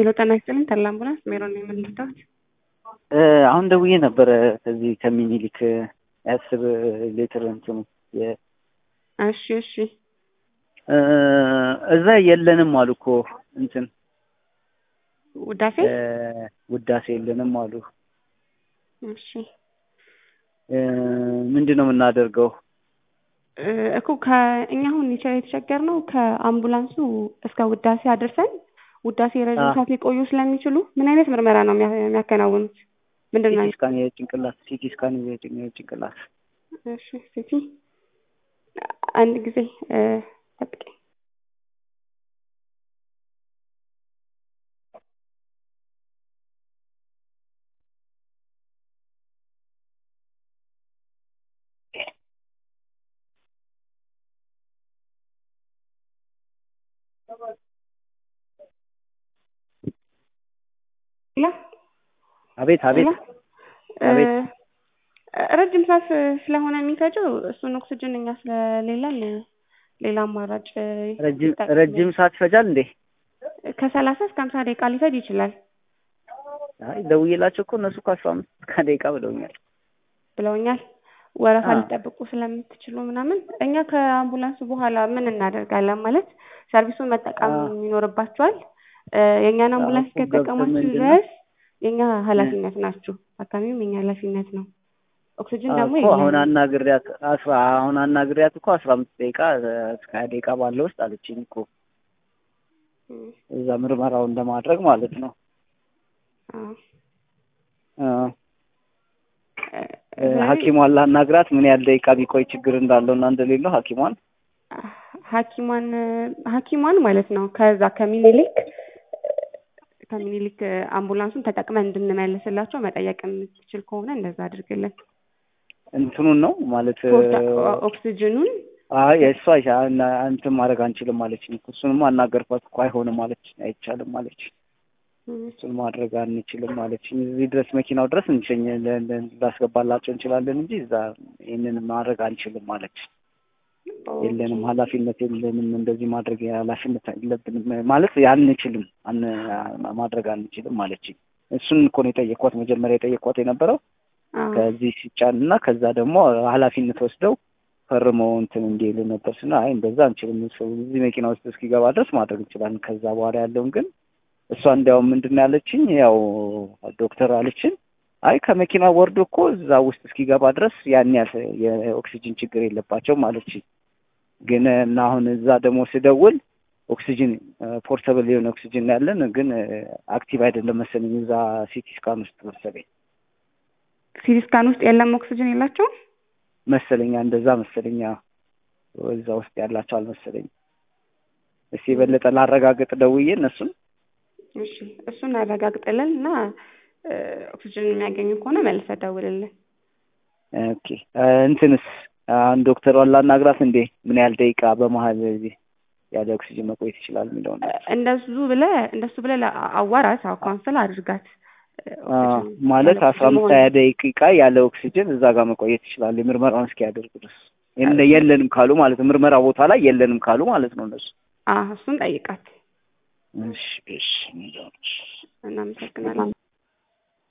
ሄሎ ጤና ይስጥልኝ ተድላ አምቡላንስ ሜሮን ነው የምንረዳት? አሁን ደውዬ ነበረ ከዚህ ከሚኒሊክ የአስር ሌትር እንትኑ የ- እሺ እሺ እዛ የለንም አሉ እኮ እንትን ውዳሴ ውዳሴ የለንም አሉ። እሺ ምንድን ነው የምናደርገው? እኮ ከእኛ አሁን የተቸገር ነው ከአምቡላንሱ እስከ ውዳሴ አድርሰን ውዳሴ ረዥም ሰዓት ሊቆዩ ስለሚችሉ ምን አይነት ምርመራ ነው የሚያ- የሚያከናውኑት? ምንድን ነው? ሲቲ ስካን የጭንቅላት ሲቲ ስካን የጭንቅላት እሺ ሲቲ አንድ ጊዜ ጠብቀኝ። ሄሎ አቤት አቤት ሄሎ አቤት። ረጅም ሰዓት ስለሆነ የሚፈጀው እሱን ኦክስጅን እኛ ስለሌለን ሌላ አማራጭ ረጅም ይጠቅማል። ረጅም ሰዓት ይፈጃል እንዴ? ከሰላሳ እስከ ሀምሳ ደቂቃ ሊፈጅ ይችላል አይ ደውዬላቸው እኮ እነሱ ከአስራ አምስት ከደቂቃ ብለውኛል። ብለውኛል። ወረፋ አዎ። ሊጠብቁ ስለምትችሉ ምናምን እኛ ከአምቡላንሱ በኋላ ምን እናደርጋለን ማለት ሰርቪሱን መጠቀም አዎ። ይኖርባቸዋል። እ የእኛን አምቡላንስ እኮ ገብተን ከጠቀማችሁ ምንድን ነው? ድረስ የእኛ ኃላፊነት ናችሁ። ታካሚውም የኛ ኃላፊነት ነው። ኦክሲጅን ደግሞ እኮ አሁን የለንም። አናግሪያት አስራ አሁን አናግሪያት እኮ አስራ አምስት ደቂቃ እስከ ሀያ ደቂቃ ባለው ውስጥ አለችኝ እኮ እም፣ እዛ ምርመራውን ለማድረግ ማለት ነው። አዎ። እ እ፣ እ፣ ሐኪሟን ላናግራት ምን ያህል ደቂቃ ቢቆይ ችግር እንዳለው እና እንደሌለው ሐኪሟን ሐኪሟን ሐኪሟን ማለት ነው ከዛ ከሚኒሊክ ከሚኒሊክ አምቡላንሱን ተጠቅመን እንድንመልስላቸው መጠየቅ የምትችል ከሆነ እንደዛ አድርግልን። እንትኑን ነው ማለት ፖርታ- ኦ- ኦክሲጅኑን አይ እሷ አይሻ- እና እንትን ማድረግ አንችልም ማለችኝ እኮ እሱንማ አናገርኳት እኮ አይሆንም ማለች አይቻልም ማለች እም፣ እሱን ማድረግ አንችልም ማለችኝ እዚህ ድረስ መኪናው ድረስ እንሸኝ ለ- ለ- ላስገባላቸው እንችላለን እንጂ እዛ ይህንን ማድረግ አንችልም ማለች የለንም ኃላፊነት የለንም እንደዚህ ማድረግ ኃላፊነት የለብንም ማለት አንችልም አን- ማድረግ አንችልም ማለችኝ እሱን እኮ ነው የጠየኳት መጀመሪያ የጠየኳት የነበረው አዎ። ከዚህ ሲጫን እና ከዛ ደግሞ ኃላፊነት ወስደው ፈርመው እንትን እንዲሉ ነበር ስና አይ እንደዛ አንችልም ሰው እዚህ መኪና ውስጥ እስኪገባ ድረስ ማድረግ እንችላለን ከዛ በኋላ ያለውን ግን እሷ እንዲያውም ምንድን ነው ያለችኝ ያው ዶክተር አለችን አይ ከመኪና ወርዶ እኮ እዛ ውስጥ እስኪገባ ድረስ ያን ያህል የኦክሲጅን ችግር የለባቸውም አለችኝ ግን እና አሁን እዛ ደግሞ ስደውል ኦክሲጅን ፖርተብል የሆነ ኦክሲጅን ነው ያለን ግን አክቲቭ አይደለም መሰለኝ እዛ ሲቲ ስካን ውስጥ መሰለኝ ሲቲ ስካን ውስጥ የለም ኦክሲጅን የላቸውም። መሰለኛ እንደዛ መሰለኛ እዛ ውስጥ ያላቸው አልመሰለኝ። እስኪ የበለጠ ላረጋግጥ ደውዬ እነሱን እሺ እሱን አረጋግጥልን እና እ፣ ኦክሲጅን የሚያገኙ ከሆነ መልሰህ ደውልልን። ኦኬ እ፣ እንትንስ አሁን ዶክተሯን ላናግራት እንዴ ምን ያህል ደቂቃ በመሀል እዚህ ያለ ኦክሲጅን መቆየት ይችላል የሚለውን እ፣ እንደሱ ብለህ እንደሱ ብለህ ለ- አዋራት አዎ ካውንስል አድርጋት እ፣ አ፣ ኦክሲጅን ማለት ያለ አስራ ኦክሲጅን አምስት መሆን ሀያ ደቂቃ ያለ ኦክሲጅን እዛ ጋር መቆየት ይችላል የምርመራውን እስኪያደርጉ ድረስ የለ- የለንም ካሉ ማለት ነው ምርመራ ቦታ ላይ የለንም ካሉ ማለት ነው እነሱ አዎ እሱን ጠይቃት። እሺ እሺ እናመሰግናለን።